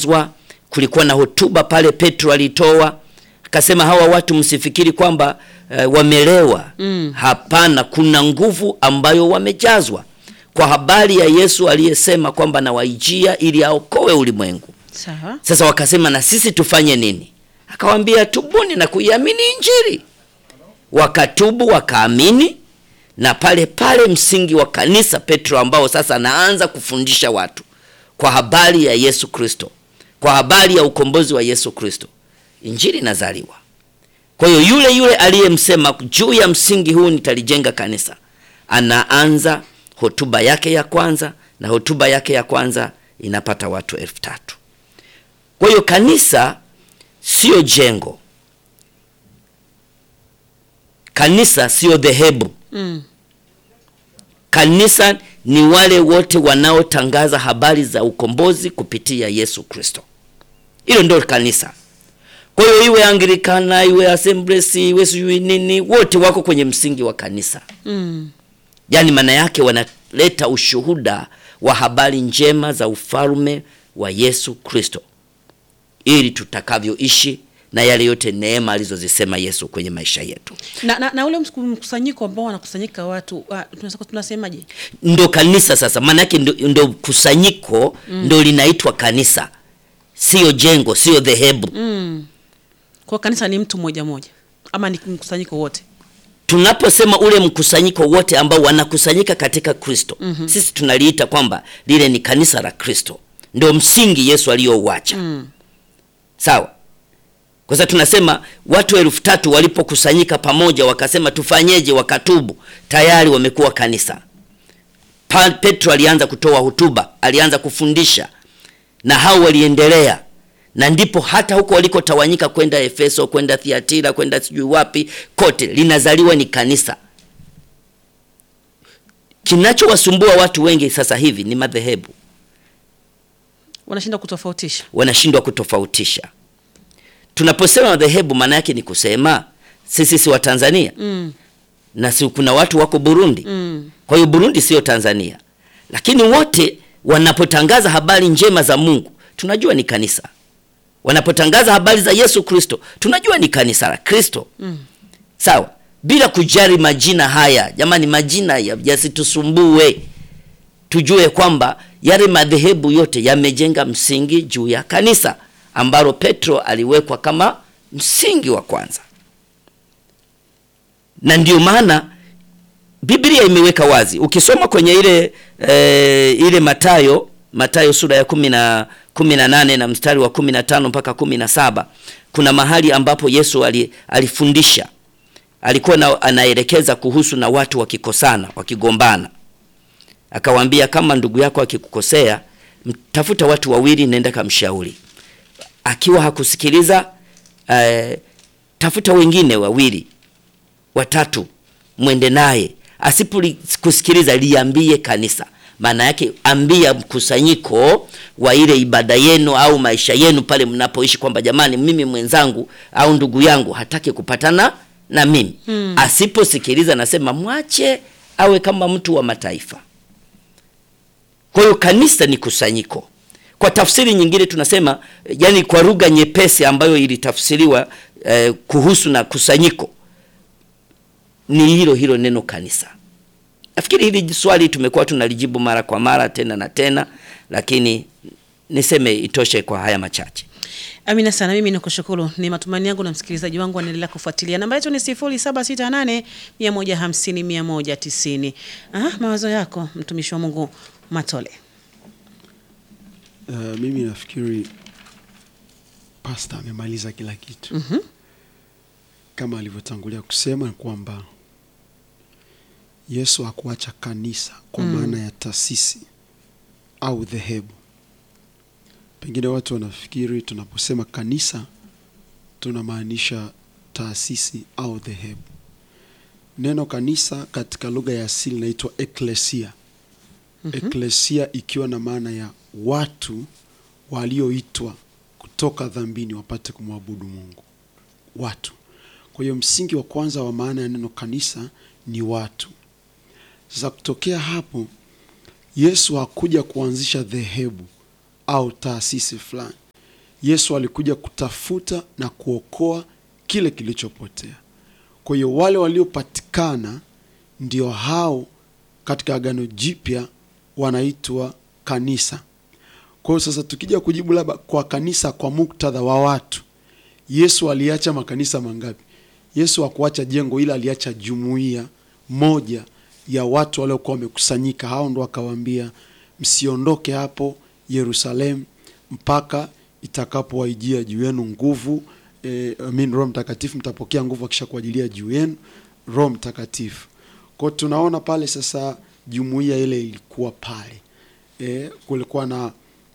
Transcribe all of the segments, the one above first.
wamejazwa. Kulikuwa na hotuba pale Petro alitoa akasema, hawa watu msifikiri kwamba uh, wamelewa. Mm. Hapana, kuna nguvu ambayo wamejazwa kwa habari ya Yesu aliyesema kwamba nawaijia ili aokoe ulimwengu. Sawa. Sasa wakasema na sisi tufanye nini? Akawaambia tubuni na kuiamini Injili. Wakatubu wakaamini, na pale pale msingi wa kanisa Petro, ambao sasa anaanza kufundisha watu kwa habari ya Yesu Kristo, kwa habari ya ukombozi wa Yesu Kristo, injili inazaliwa. Kwa hiyo yule yule aliyemsema juu ya msingi huu nitalijenga kanisa, anaanza hotuba yake ya kwanza, na hotuba yake ya kwanza inapata watu elfu tatu. Kwa hiyo kanisa sio jengo, kanisa sio dhehebu. Mm. Kanisa ni wale wote wanaotangaza habari za ukombozi kupitia Yesu Kristo. Hilo ndio kanisa. Kwa hiyo iwe Anglikana, iwe Assemblies, iwe sijui nini, wote wako kwenye msingi wa kanisa. Mm. Yaani maana yake wanaleta ushuhuda wa habari njema za ufalme wa Yesu Kristo, ili tutakavyoishi na yale yote neema alizozisema Yesu kwenye maisha yetu. Na, na, na ule msiku- mkusanyiko ambao wanakusanyika watu uh, tunasema tunasemaje? ndo kanisa sasa, maana yake ndo, ndo kusanyiko ndo linaitwa kanisa, sio jengo, sio dhehebu. Mm. Kwa kanisa ni mtu mmoja mmoja ama ni mkusanyiko wote? Tunaposema ule mkusanyiko wote ambao wanakusanyika katika Kristo, sisi tunaliita kwamba lile ni kanisa la Kristo, ndio msingi Yesu aliyouacha. Mm. Sawa. Kwa sababu tunasema watu elfu tatu walipokusanyika pamoja wakasema tufanyeje, wakatubu, tayari wamekuwa kanisa. Pa, Petro alianza kutoa hotuba, alianza kufundisha na hao waliendelea, na ndipo hata huko walikotawanyika kwenda Efeso, kwenda Thiatira, kwenda sijui wapi, kote linazaliwa ni kanisa. Kinachowasumbua watu wengi sasa hivi ni madhehebu, Wanashinda kutofautisha. wanashindwa kutofautisha. Tunaposema madhehebu, maana yake ni kusema sisi si wa Tanzania Mm. na si kuna watu wako Burundi. Mm. Kwa hiyo Burundi sio Tanzania, lakini wote wanapotangaza habari njema za Mungu tunajua ni kanisa. Wanapotangaza habari za Yesu Kristo tunajua ni kanisa la Kristo. Mm. Sawa, bila kujali majina haya. Jamani, majina ya- yasitusumbue. Tujue kwamba yale madhehebu yote yamejenga msingi juu ya kanisa ambalo Petro aliwekwa kama msingi wa kwanza, na ndio maana Biblia imeweka wazi. Ukisoma kwenye ile e, ile Matayo Matayo sura ya kumi na kumi na nane na mstari wa kumi na tano mpaka kumi na saba kuna mahali ambapo Yesu ali, alifundisha alikuwa na, anaelekeza kuhusu na watu wakikosana wakigombana, akawaambia kama ndugu yako akikukosea, tafuta watu wawili, nenda kamshauri. Akiwa hakusikiliza eh, tafuta wengine wawili watatu, mwende naye. Asipokusikiliza liambie kanisa. Maana yake ambia mkusanyiko wa ile ibada yenu au maisha yenu pale mnapoishi, kwamba jamani, mimi mwenzangu au ndugu yangu hataki kupatana na mimi Hmm. Asiposikiliza nasema mwache awe kama mtu wa mataifa. Kwa hiyo kanisa ni kusanyiko. Kwa tafsiri nyingine tunasema, yani kwa lugha nyepesi ambayo ilitafsiriwa eh, kuhusu na kusanyiko ni hilo hilo neno kanisa. Nafikiri hili swali tumekuwa tunalijibu mara kwa mara tena na tena, lakini niseme itoshe kwa haya machache. Amina sana, mimi nikushukuru. Ni matumaini yangu na msikilizaji wangu anaendelea kufuatilia. Namba yetu ni 0768 150 190. Ah, mawazo yako mtumishi wa Mungu Matole. Uh, mimi nafikiri pasta amemaliza kila kitu Mhm. kama alivyotangulia kusema kwamba Yesu hakuacha kanisa kwa Mm. maana ya taasisi au dhehebu. Pengine watu wanafikiri tunaposema kanisa tunamaanisha taasisi au dhehebu. Neno kanisa katika lugha ya asili inaitwa eklesia. Eklesia ikiwa na maana ya watu walioitwa kutoka dhambini wapate kumwabudu Mungu. Watu. Kwa hiyo msingi wa kwanza wa maana ya neno kanisa ni watu. Sasa kutokea hapo, Yesu hakuja kuanzisha dhehebu au taasisi fulani. Yesu alikuja kutafuta na kuokoa kile kilichopotea. Kwa hiyo wale waliopatikana ndio hao katika Agano Jipya wanaitwa kanisa. Kwa hiyo sasa tukija kujibu labda kwa kanisa kwa muktadha wa watu, Yesu aliacha makanisa mangapi? Yesu hakuacha jengo, ila aliacha jumuiya moja ya watu waliokuwa wamekusanyika. Hao ndo akawaambia msiondoke hapo Yerusalemu mpaka itakapowaijia juu yenu nguvu eh, I mean, Roho Mtakatifu, mtapokea nguvu akisha kuajilia juu yenu Roho Mtakatifu. Kwa hiyo tunaona pale sasa jumuiya ile ilikuwa pale eh, kulikuwa na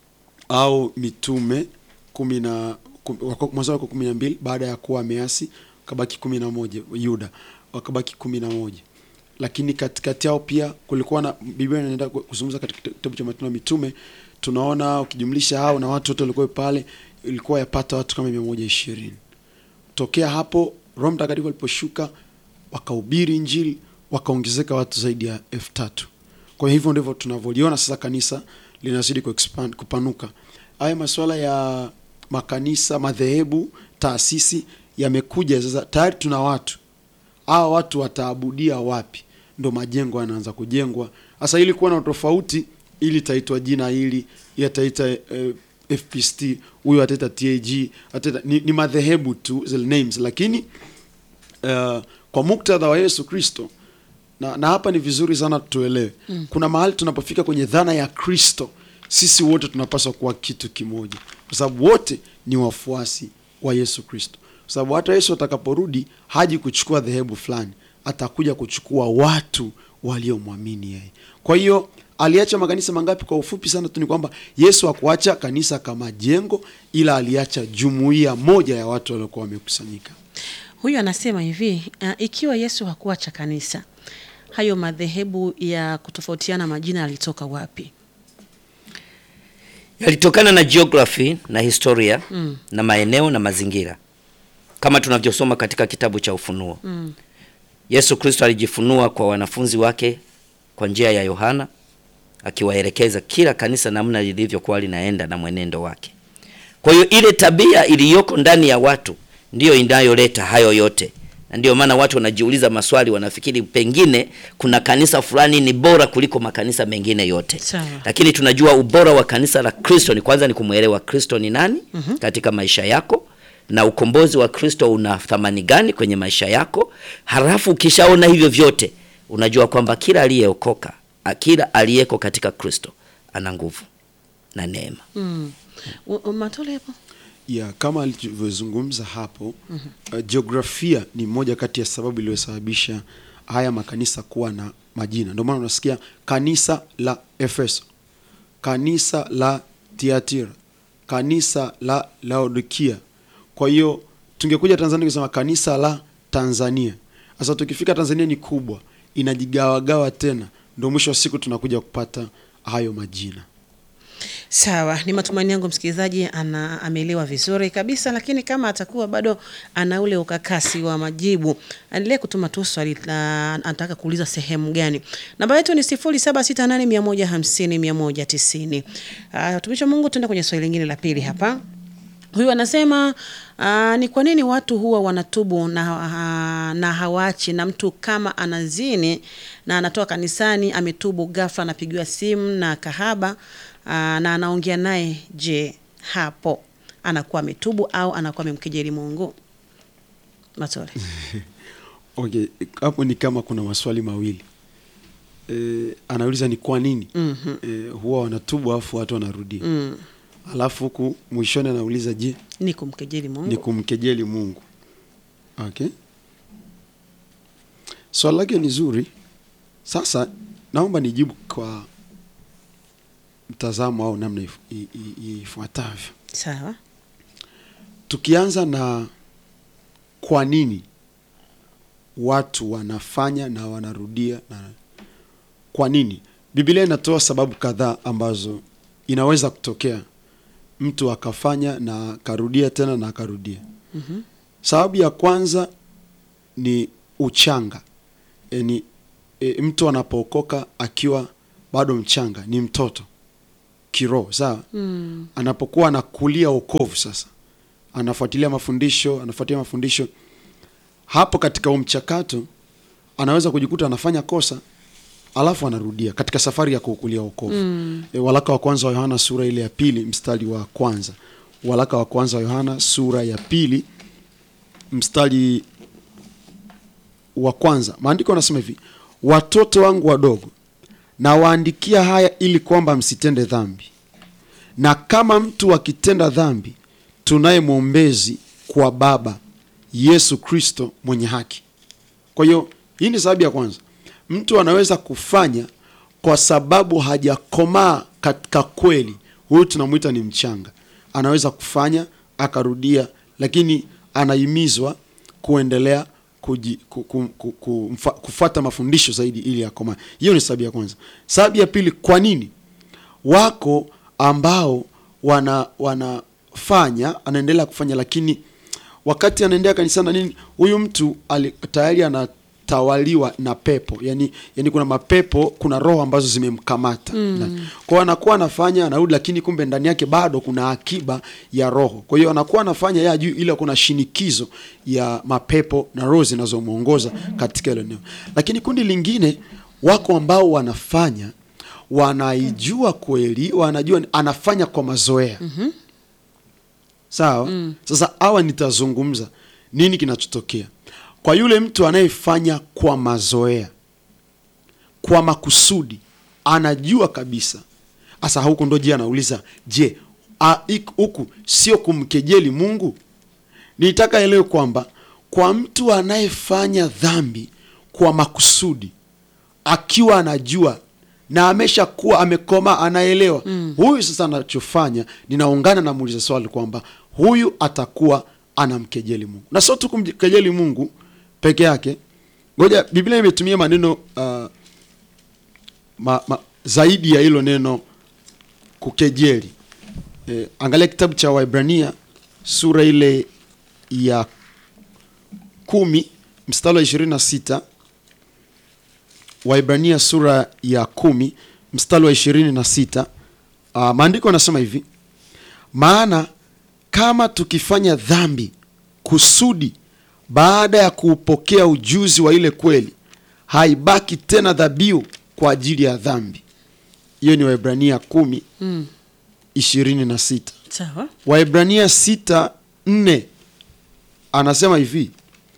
au mitume kumi na kum- wako- mwanzo wako kumi na mbili baada ya kuwa ameasi wakabaki kumi na moja Yuda wakabaki kumi na moja lakini katikati yao pia kulikuwa na Biblia inaenda ku- kuzungumza katika kitabu cha Matendo ya Mitume, tunaona ukijumlisha hao na watu wote walikuwa pale, ilikuwa yapata watu kama mia moja ishirini. Tokea hapo Roho Mtakatifu aliposhuka wakahubiri Injili, wakaongezeka watu zaidi ya elfu tatu. Kwa hivyo ndivyo tunavyoliona sasa kanisa linazidi kuexpand, kupanuka. Haya masuala ya makanisa, madhehebu, taasisi yamekuja sasa, tayari tuna watu hawa watu wataabudia wapi? Ndo majengo yanaanza kujengwa sasa. Ili kuwa na tofauti, ili itaitwa jina hili, hii ataita eh, FPST, huyo ataita TAG, ataita ni, ni madhehebu tu zile names, lakini uh, kwa muktadha wa Yesu Kristo na, na hapa ni vizuri sana tuelewe mm. Kuna mahali tunapofika kwenye dhana ya Kristo, sisi wote tunapaswa kuwa kitu kimoja, kwa sababu wote ni wafuasi wa Yesu Kristo, kwa sababu hata Yesu atakaporudi haji kuchukua dhehebu fulani, atakuja kuchukua watu waliomwamini yeye. Kwa hiyo aliacha makanisa mangapi? Kwa ufupi sana tu ni kwamba Yesu hakuacha kanisa kama jengo, ila aliacha jumuiya moja ya watu waliokuwa wamekusanyika. Huyu anasema hivi uh, ikiwa Yesu hakuacha kanisa, hayo madhehebu ya kutofautiana majina yalitoka wapi? yalitokana na geography na historia mm. na maeneo na mazingira kama tunavyosoma katika kitabu cha Ufunuo mm. Yesu Kristo alijifunua kwa wanafunzi wake kwa njia ya Yohana akiwaelekeza kila kanisa namna lilivyokuwa linaenda na mwenendo wake. Kwa hiyo ile tabia iliyoko ndani ya watu ndiyo inayoleta hayo yote, na ndiyo maana watu wanajiuliza maswali, wanafikiri pengine kuna kanisa fulani ni bora kuliko makanisa mengine yote Sawa. lakini tunajua ubora wa kanisa la Kristo ni kwanza ni kumwelewa Kristo ni nani mm-hmm. katika maisha yako na ukombozi wa Kristo una thamani gani kwenye maisha yako. Halafu ukishaona hivyo vyote, unajua kwamba kila aliyeokoka, a- kila aliyeko katika Kristo ana nguvu na neema. mm. U- u- Matole hapo ya kama alivyozungumza hapo uh, jiografia ni moja kati ya sababu iliyosababisha haya makanisa kuwa na majina. Ndio maana unasikia kanisa la Efeso, kanisa la Tiatira, kanisa la Laodikia. Kwa hiyo tungekuja Tanzania kusema kanisa la Tanzania. Sasa tukifika Tanzania ni kubwa, inajigawagawa tena, ndio mwisho wa siku tunakuja kupata hayo majina. Sawa, ni matumaini yangu msikilizaji ana ameelewa vizuri kabisa, lakini kama atakuwa bado ana ule ukakasi wa majibu, endelee kutuma tu swali la anataka kuuliza sehemu gani. Namba yetu ni 0768150190. Ah, Watumishi wa Mungu, tuende kwenye swali lingine la pili hapa. Huyu anasema uh, ni kwa nini watu huwa wanatubu na, uh, na hawaachi, na mtu kama anazini na anatoka kanisani ametubu, ghafla anapigiwa simu na kahaba uh, na anaongea naye, je, hapo anakuwa ametubu au anakuwa amemkejeli Mungu? Matore. Okay, hapo ni kama kuna maswali mawili e, anauliza ni kwa nini Mhm. e, huwa wanatubu alafu watu wanarudia Mm. alafu huku mwishoni anauliza je, Ni kumkejeli Mungu. ni kumkejeli Mungu? Okay, swali lake ni zuri. Sasa naomba nijibu kwa mtazamo au namna if- i- i- ifuatavyo. Sawa. Tukianza na kwa nini watu wanafanya na wanarudia na kwa nini, Biblia inatoa sababu kadhaa ambazo inaweza kutokea mtu akafanya na akarudia tena na akarudia. Mhm. Sababu ya kwanza ni uchanga, yani e, mtu anapookoka akiwa bado mchanga, ni mtoto kiroho sawa mm. anapokuwa anakulia wokovu sasa anafuatilia mafundisho anafuatilia mafundisho hapo katika huu mchakato anaweza kujikuta anafanya kosa alafu anarudia katika safari ya kuukulia wokovu mm. e, walaka wa kwanza wa yohana sura ile ya pili mstari wa kwanza walaka wa kwanza wa yohana sura ya pili mstari wa kwanza maandiko anasema hivi watoto wangu wadogo nawaandikia haya ili kwamba msitende dhambi na kama mtu akitenda dhambi tunaye mwombezi kwa baba yesu kristo mwenye haki kwa hiyo hii ni sababu ya kwanza mtu anaweza kufanya kwa sababu hajakomaa katika kweli huyu tunamwita ni mchanga anaweza kufanya akarudia lakini anahimizwa kuendelea kuji, ku, ku, ku, ku, mfa, kufata mafundisho zaidi ili akomaa hiyo ni sababu ya kwanza sababu ya pili kwa nini wako ambao wana wanafanya anaendelea kufanya lakini wakati anaendea kanisani na nini huyu mtu ali, tayari anatawaliwa na pepo yani, yani kuna mapepo kuna roho ambazo zimemkamata mm. kwao anakuwa anafanya anarudi lakini kumbe ndani yake bado kuna akiba ya roho kwa hiyo anakuwa anafanya ya juu ila kuna shinikizo ya mapepo na roho zinazomwongoza katika hilo eneo lakini kundi lingine wako ambao wanafanya wanaijua kweli wanajua anafanya kwa mazoea mm-hmm. sawa mm. sasa hawa nitazungumza nini kinachotokea kwa yule mtu anayefanya kwa mazoea kwa makusudi anajua kabisa hasa huku ndo je anauliza je a- ik- huku sio kumkejeli mungu nitaka elewe kwamba kwa mtu anayefanya dhambi kwa makusudi akiwa anajua na ameshakuwa amekoma anaelewa mm. huyu sasa anachofanya ninaungana na muuliza swali kwamba huyu atakuwa anamkejeli mungu na sio tu kumkejeli mungu peke yake ngoja biblia imetumia maneno uh, ma, ma, zaidi ya hilo neno kukejeli e, angalia kitabu cha waibrania sura ile ya kumi mstari wa ishirini na sita waibrania sura ya kumi mstari wa ishirini na sita uh, maandiko anasema hivi maana kama tukifanya dhambi kusudi baada ya kuupokea ujuzi wa ile kweli haibaki tena dhabihu kwa ajili ya dhambi hiyo ni waibrania kumi Mm. ishirini na sita Sawa. waibrania sita nne anasema hivi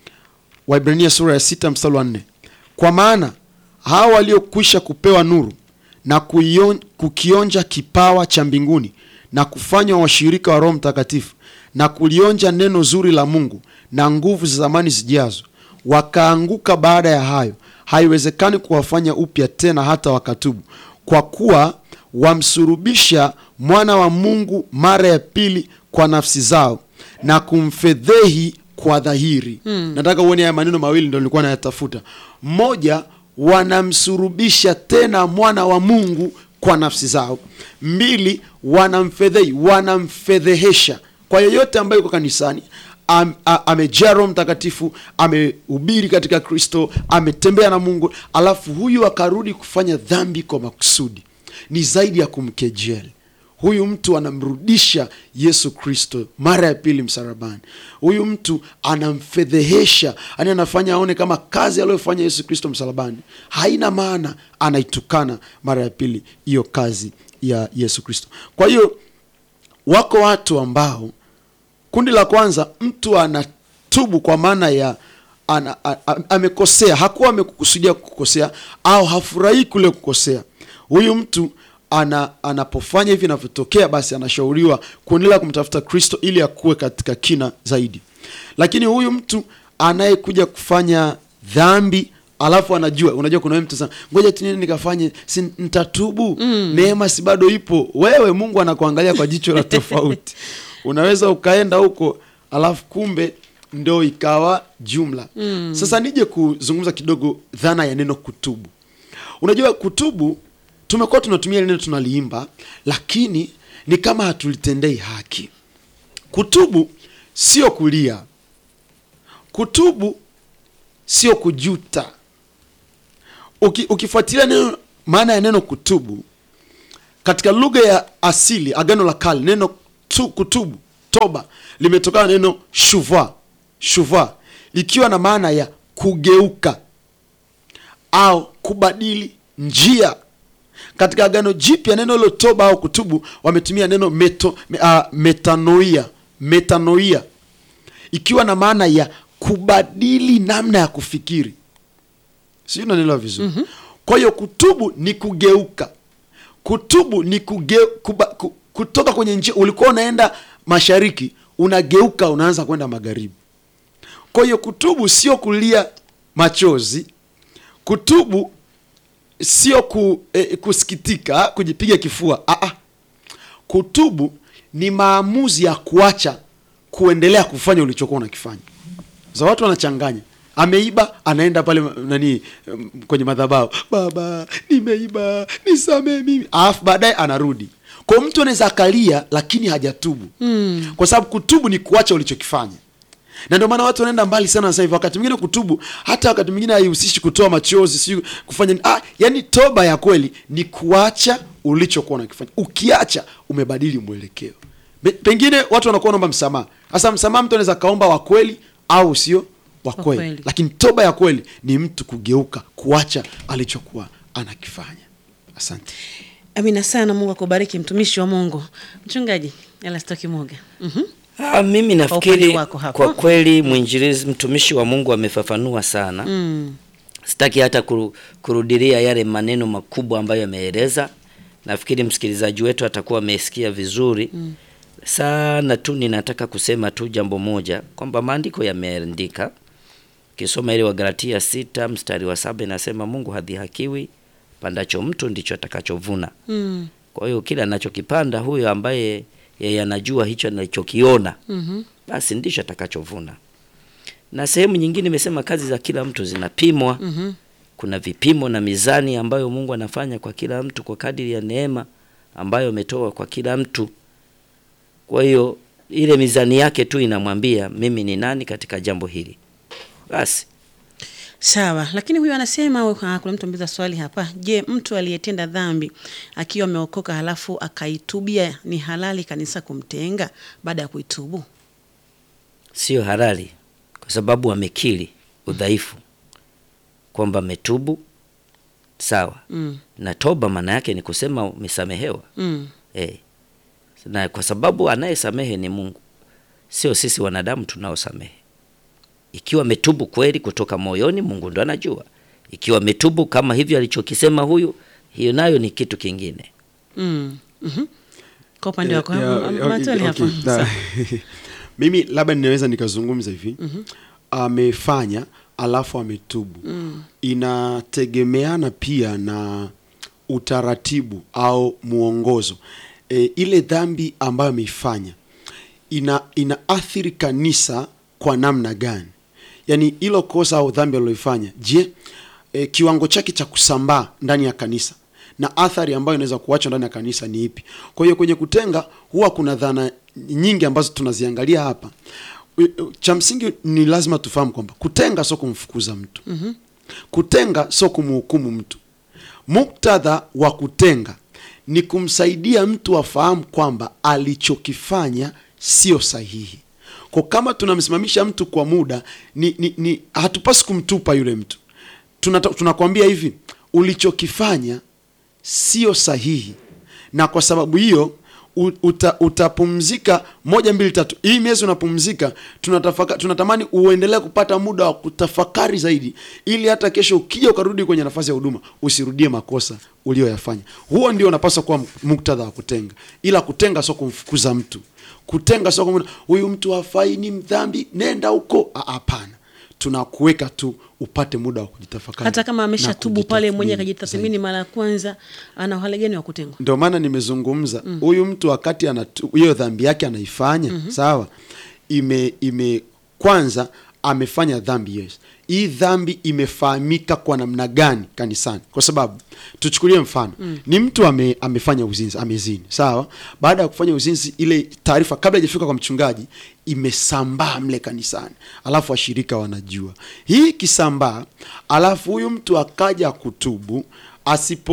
waibrania sura ya sita mstari wa nne kwa maana hawa waliokwisha kupewa nuru na kuion, kukionja kipawa cha mbinguni na kufanywa washirika wa roho mtakatifu na kulionja neno zuri la mungu na nguvu za zamani zijazo wakaanguka baada ya hayo haiwezekani kuwafanya upya tena hata wakatubu kwa kuwa wamsurubisha mwana wa mungu mara ya pili kwa nafsi zao na kumfedhehi kwa dhahiri mm. nataka uone haya maneno mawili ndo nilikuwa nayatafuta mmoja wanamsurubisha tena mwana wa mungu kwa nafsi zao mbili wanamfedhei wanamfedhehesha kwa yeyote ambaye yuko kanisani am- a- amejaa roho mtakatifu amehubiri katika kristo ametembea na mungu alafu huyu akarudi kufanya dhambi kwa makusudi ni zaidi ya kumkejeli huyu mtu anamrudisha yesu kristo mara ya pili msarabani huyu mtu anamfedhehesha yani anafanya aone kama kazi aliyofanya yesu kristo msalabani haina maana anaitukana mara ya pili hiyo kazi ya yesu kristo kwa hiyo wako watu ambao kundi la kwanza mtu anatubu kwa maana ya ana, a, a, amekosea hakuwa amekukusudia kukosea au hafurahii kule kukosea huyu mtu ana, anapofanya hivi inavyotokea basi anashauriwa kuendelea kumtafuta kristo ili akuwe katika kina zaidi lakini huyu mtu anayekuja kufanya dhambi alafu anajua unajua kuna wewe mtu sana ngoja tu nini nikafanye si nitatubu mm. neema si bado ipo wewe mungu anakuangalia kwa jicho la tofauti unaweza ukaenda huko alafu kumbe ndo ikawa jumla mm. sasa nije kuzungumza kidogo dhana ya neno kutubu unajua kutubu tumekuwa tunatumia ile neno tunaliimba lakini ni kama hatulitendei haki kutubu sio kulia kutubu sio kujuta Uki, ukifuatilia neno maana ya neno kutubu katika lugha ya asili agano la kale neno tu, kutubu toba limetokana na neno shuva shuva likiwa na maana ya kugeuka au kubadili njia katika agano jipya neno hilo toba au kutubu wametumia neno meto, me, uh, metanoia metanoia ikiwa na maana ya kubadili namna ya kufikiri sijui unanielewa vizuri mm-hmm. kwa hiyo kutubu ni kugeuka kutubu ni kuge, kuba, ku, kutoka kwenye njia ulikuwa unaenda mashariki unageuka unaanza kwenda magharibi kwa hiyo kutubu sio kulia machozi kutubu sio ku, eh, kusikitika kujipiga kifua ah, ah. kutubu ni maamuzi ya kuacha kuendelea kufanya ulichokuwa unakifanya za watu wanachanganya ameiba anaenda pale nani mm, kwenye madhabahu baba nimeiba nisamee mimi alafu baadaye anarudi kwa mtu anaweza akalia lakini hajatubu mm. kwa sababu kutubu ni kuacha ulichokifanya na ndio maana watu wanaenda mbali sana sasa hivi wakati mwingine kutubu hata wakati mwingine haihusishi kutoa machozi si kufanya ah, yani toba ya kweli ni kuacha ulichokuwa unakifanya ukiacha umebadili mwelekeo Be- pengine watu wanakuwa wanaomba msamaha sasa msamaha mtu anaweza kaomba wa kweli au sio wa Wa kweli kweli. lakini toba ya kweli ni mtu kugeuka kuacha alichokuwa anakifanya asante Amina sana. Mungu akubariki mtumishi wa Mungu. Mchungaji Elastoki Moga. Mhm. Ah, mimi upande nafikiri wako hapo. kwa kweli mwinjilizi mtumishi wa Mungu amefafanua sana Mm. sitaki hata kuru, kurudilia yale maneno makubwa ambayo ameeleza. Nafikiri msikilizaji wetu atakuwa amesikia vizuri mm. sana tu. Ninataka kusema tu jambo moja kwamba maandiko yameandika, ukisoma ile Wagalatia sita mstari wa saba inasema Mungu hadhihakiwi, pandacho mtu ndicho atakachovuna. Mm. Kwa hiyo kila anachokipanda huyo ambaye yeye anajua hicho anachokiona Mhm. basi ndicho atakachovuna. Na sehemu nyingine imesema kazi za kila mtu zinapimwa. Mhm. Kuna vipimo na mizani ambayo Mungu anafanya kwa kila mtu kwa kadiri ya neema ambayo ametoa kwa kila mtu. Kwa hiyo ile mizani yake tu inamwambia mimi ni nani katika jambo hili. Basi Sawa, lakini huyu anasema uh, kuna mtu ameuliza swali hapa. Je, mtu aliyetenda dhambi akiwa ameokoka halafu akaitubia ni halali kanisa kumtenga baada ya kuitubu? sio halali kwa sababu amekiri udhaifu kwamba ametubu sawa. Mm. Na toba maana yake ni kusema umesamehewa. Mm. Eh. Na kwa sababu anayesamehe ni Mungu, sio sisi wanadamu tunaosamehe. Ikiwa ametubu kweli kutoka moyoni, Mungu ndo anajua. Ikiwa ametubu kama hivyo alichokisema huyu, hiyo nayo ni kitu kingine. Mm. Mhm. Kwa upande Ya- wako ya- hapo, ya- Matoli okay, hapo. na- Sawa. mimi labda ninaweza nikazungumza hivi amefanya alafu ametubu inategemeana pia na utaratibu au mwongozo e, ile dhambi ambayo ameifanya ina inaathiri kanisa kwa namna gani yaani hilo kosa au dhambi aliloifanya je e, kiwango chake cha kusambaa ndani ya kanisa na athari ambayo inaweza kuachwa ndani ya kanisa ni ipi kwa hiyo kwenye kutenga huwa kuna dhana nyingi ambazo tunaziangalia hapa U- cha msingi ni lazima tufahamu kwamba kutenga sio kumfukuza mtu mm-hmm. kutenga sio kumhukumu mtu muktadha wa kutenga ni kumsaidia mtu afahamu kwamba alichokifanya sio sahihi kwa kama tunamsimamisha mtu kwa muda ni, ni, ni hatupasi kumtupa yule mtu Tunata, tunakwambia hivi ulichokifanya sio sahihi na kwa sababu hiyo u- uta, utapumzika moja mbili tatu hii miezi unapumzika tunatafaka, tunatamani uendelee kupata muda wa kutafakari zaidi ili hata kesho ukija ukarudi kwenye nafasi ya huduma usirudie makosa ulioyafanya huo ndio unapaswa kuwa muktadha wa kutenga ila kutenga sio kumfukuza mtu kutenga sio kumwona huyu mtu hafai ni mdhambi nenda huko Ah, hapana tunakuweka tu upate muda wa kujitafakari Hata kama na ameshatubu pale mwenyewe kujitathmini akajitathmini mara ya kwanza, ana uhali gani wa kutengwa? ndio maana nimezungumza huyu mtu wakati anatu- hiyo dhambi yake anaifanya sawa ime ime kwanza amefanya dhambi yes hii dhambi imefahamika kwa namna gani kanisani kwa sababu tuchukulie mfano ni mtu ame, amefanya uzinzi amezini sawa baada ya kufanya uzinzi ile taarifa kabla ijafika kwa mchungaji imesambaa mle kanisani alafu washirika wanajua hii ikisambaa alafu huyu mtu akaja kutubu asipo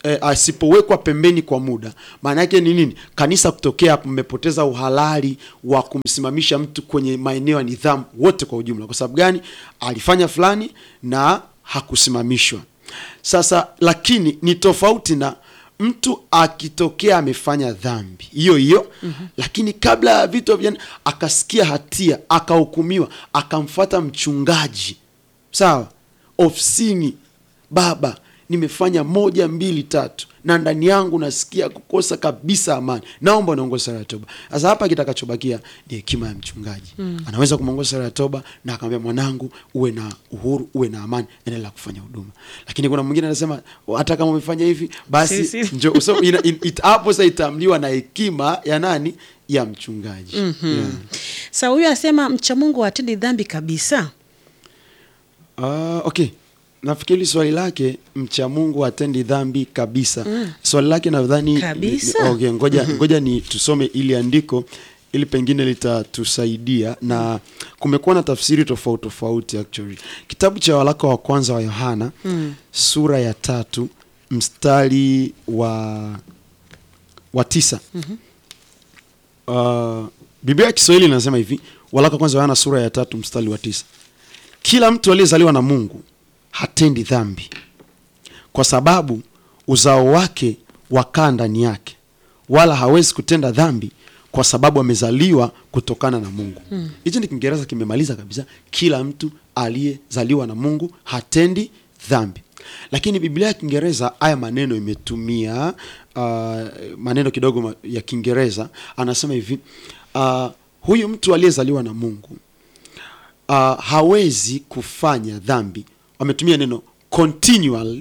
eh, asipowekwa pembeni kwa muda, maana yake ni nini? Kanisa kutokea hapo, mmepoteza uhalali wa kumsimamisha mtu kwenye maeneo ya nidhamu wote kwa ujumla. Kwa sababu gani? Alifanya fulani na hakusimamishwa. Sasa lakini ni tofauti na mtu akitokea amefanya dhambi hiyo hiyo mm-hmm. lakini kabla ya vitu havijani akasikia hatia akahukumiwa akamfata mchungaji sawa ofisini baba nimefanya moja mbili tatu na ndani yangu nasikia kukosa kabisa amani naomba unaongoza sala ya toba sasa hapa kitakachobakia ni hekima ya mchungaji mm. anaweza kumwongoza sala ya toba na akamwambia mwanangu uwe na uhuru uwe na amani endelea kufanya huduma lakini kuna mwingine anasema hata kama umefanya hivi basi Si, si. njo so, ina, in, it, hapo sasa itamliwa na hekima ya nani ya mchungaji mm-hmm. yeah. Sa huyu anasema mcha Mungu hatendi dhambi kabisa. Ah, okay nafikiri swali lake mcha mungu hatendi dhambi kabisa mm. swali lake nadhani Kabisa? okay, ngoja, ngoja ni tusome ili andiko ili pengine litatusaidia na kumekuwa na tafsiri tofauti tofauti actually kitabu cha waraka wa kwanza wa yohana mm. sura ya tatu mstari wa wa tisa mm-hmm. uh, biblia ya kiswahili inasema hivi waraka wa kwanza wa yohana sura ya tatu mstari wa tisa kila mtu aliyezaliwa na mungu hatendi dhambi kwa sababu uzao wake wakaa ndani yake wala hawezi kutenda dhambi kwa sababu amezaliwa kutokana na mungu hichi ni kiingereza kimemaliza kabisa kila mtu aliyezaliwa na mungu hatendi dhambi lakini biblia ya kiingereza haya maneno imetumia uh, maneno kidogo ma- ya kiingereza anasema hivi uh, huyu mtu aliyezaliwa na mungu uh, hawezi kufanya dhambi wametumia neno continual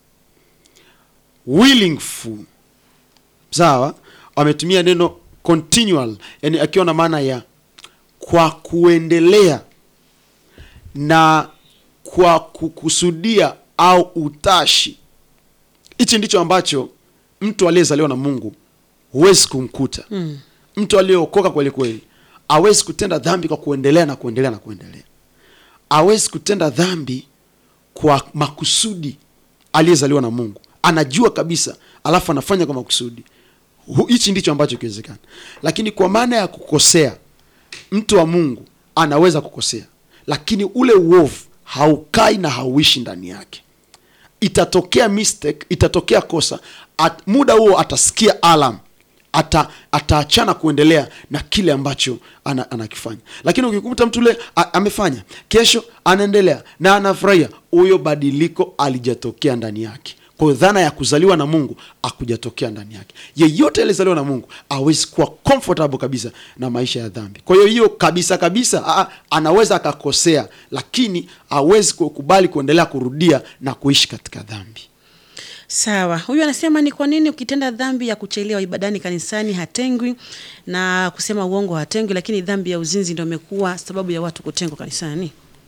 willingful sawa wametumia neno continual yani akiwa na maana ya kwa kuendelea na kwa kukusudia au utashi hichi ndicho ambacho mtu aliyezaliwa na mungu huwezi kumkuta mm. mtu aliyeokoka kweli kweli awezi kutenda dhambi kwa kuendelea na kuendelea na kuendelea awezi kutenda dhambi kwa makusudi aliyezaliwa na mungu anajua kabisa alafu anafanya kwa makusudi Hu- hichi ndicho ambacho kiwezekana lakini kwa maana ya kukosea mtu wa mungu anaweza kukosea lakini ule uovu haukai na hauishi ndani yake itatokea mistake itatokea kosa at, muda huo atasikia alam ata ataachana kuendelea na kile ambacho ana, anakifanya lakini ukikuta mtu ule a- amefanya kesho anaendelea na anafurahia huyo badiliko alijatokea ndani yake kwa hiyo dhana ya kuzaliwa na mungu akujatokea ndani yake yeyote aliyezaliwa na mungu awezi kuwa comfortable kabisa na maisha ya dhambi kwa hiyo hiyo kabisa kabisa a, anaweza akakosea lakini awezi kukubali kuendelea kurudia na kuishi katika dhambi Sawa, huyu anasema ni kwa nini ukitenda dhambi ya kuchelewa ibadani kanisani hatengwi na kusema uongo hatengwi, lakini dhambi ya uzinzi ndio imekuwa sababu ya watu kutengwa kanisani?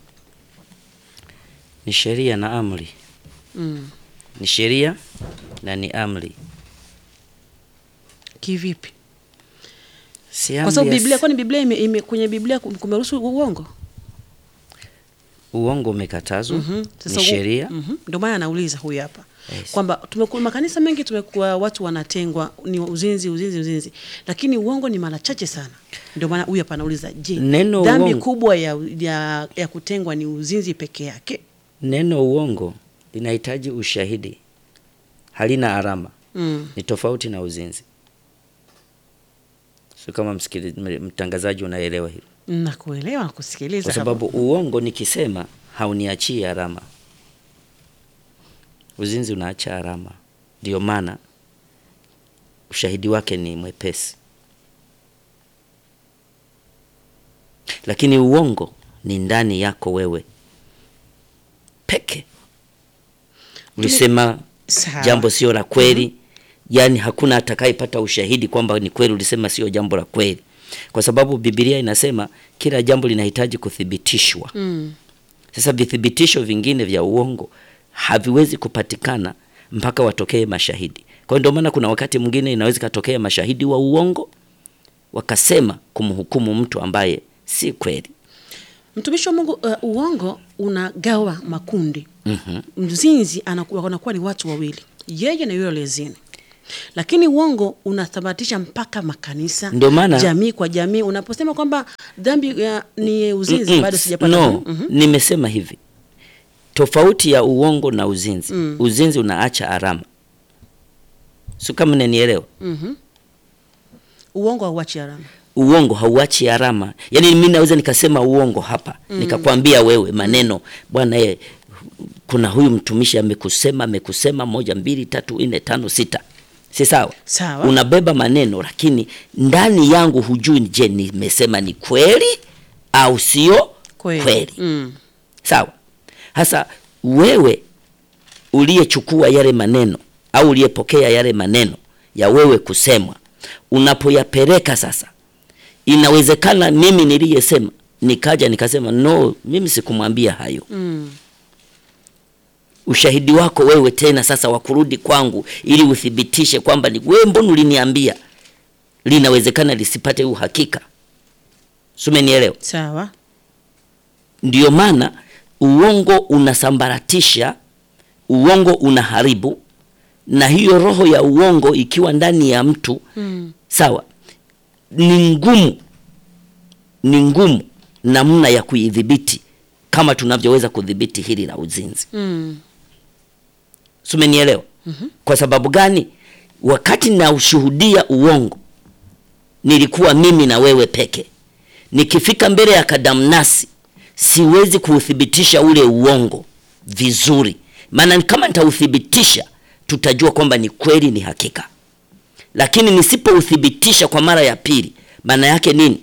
ni sheria na amri Mm. ni sheria na ni amri Kivipi? si Kwa amri sababu ya- Biblia, kwani Biblia ime, ime, kwenye Biblia kum- kumeruhusu uongo? uongo umekatazwa Mhm. ni sheria Mhm. Ndio maana anauliza huyu hapa Yes. kwamba tumekuwa makanisa mengi tumekuwa watu wanatengwa ni uzinzi uzinzi uzinzi, lakini uongo ni mara chache sana. Ndio maana huyu hapa anauliza, je, Neno dhambi uongo- kubwa ya, ya, ya kutengwa ni uzinzi peke yake? neno uongo linahitaji ushahidi halina alama Mm. ni tofauti na uzinzi sio kama msikili, m- mtangazaji unaelewa hilo Nakuelewa na kusikiliza kwa hapo. sababu uongo nikisema hauniachii alama uzinzi unaacha alama ndio maana ushahidi wake ni mwepesi lakini uongo ni ndani yako wewe peke ulisema Sawa. jambo sio la kweli yaani hakuna atakayepata ushahidi kwamba ni kweli ulisema sio jambo la kweli kwa sababu bibilia inasema kila jambo linahitaji kuthibitishwa Mm. sasa vithibitisho vingine vya uongo haviwezi kupatikana mpaka watokee mashahidi kwa hiyo ndio maana kuna wakati mwingine inaweza ikatokea mashahidi wa uongo wakasema kumhukumu mtu ambaye si kweli Mtumishi wa Mungu, uh, uongo unagawa makundi. mm-hmm. Mzinzi anakuwa, wanakuwa ni watu wawili, yeye na yule aliyezini lakini uongo unathabatisha mpaka makanisa Ndio maana- jamii kwa jamii unaposema kwamba dhambi ya, ni uzinzi Mm-mm. bado sijapata no, Mhm. nimesema hivi tofauti ya uongo na uzinzi uzinzi unaacha alama si kama nanielewa uongo hauachi alama uongo hauachi alama yaani mi naweza nikasema uongo hapa nikakwambia wewe maneno bwana ye, kuna huyu mtumishi amekusema amekusema moja mbili tatu nne tano sita si sawa Sawa. unabeba maneno lakini ndani yangu hujui je nimesema ni kweli au sio kweli, kweli. Mm. sawa hasa wewe uliyechukua yale maneno au uliyepokea yale maneno ya wewe kusemwa unapoyapeleka sasa inawezekana mimi niliyesema nikaja nikasema no mimi sikumwambia hayo Mm. ushahidi wako wewe tena sasa wa kurudi kwangu ili uthibitishe kwamba ni wewe mbona uliniambia linawezekana lisipate uhakika sumenielewa sawa Ndiyo maana uongo unasambaratisha, uongo unaharibu, na hiyo roho ya uongo ikiwa ndani ya mtu mm. sawa, ni ngumu, ni ngumu namna ya kuidhibiti kama tunavyoweza kudhibiti hili la uzinzi. Mm. Sumenielewa? Kwa sababu gani? Wakati na ushuhudia uongo, nilikuwa mimi na wewe peke. Nikifika mbele ya kadamnasi, siwezi kuuthibitisha ule uongo vizuri, maana kama nitauthibitisha, tutajua kwamba ni kweli, ni hakika. Lakini nisipouthibitisha kwa mara ya pili, maana yake nini?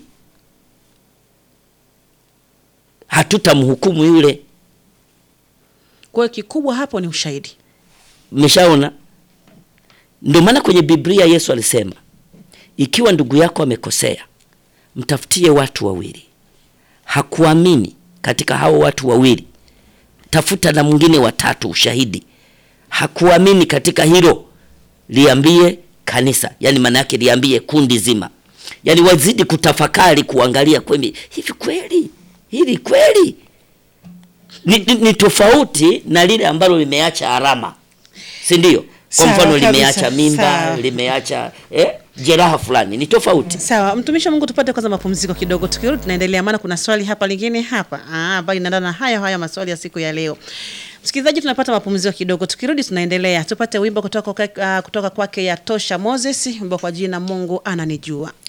Hatutamhukumu yule. kwa hiyo kikubwa hapo ni ushahidi Mmeshaona? Ndio maana kwenye Biblia Yesu alisema, ikiwa ndugu yako amekosea, mtafutie watu wawili. Hakuamini katika hao watu wawili, tafuta na mwingine watatu, ushahidi. Hakuamini katika hilo, liambie kanisa, yani maana yake liambie kundi zima, yani wazidi kutafakari, kuangalia kweli, hivi kweli hili kweli ni, ni, ni tofauti na lile ambalo limeacha alama, si ndio? Kwa Sawa mfano kabisa, limeacha mimba, sawa. limeacha eh, jeraha fulani, ni tofauti. sawa mtumishi wa mungu tupate kwanza mapumziko kidogo tukirudi tunaendelea maana kuna swali hapa lingine hapa Ah, ambayo inaendana na haya haya maswali ya siku ya leo msikilizaji tunapata mapumziko kidogo tukirudi tunaendelea tupate wimbo kutoka, kwa- ah, kutoka kwake ya tosha moses wimbo kwa jina mungu ananijua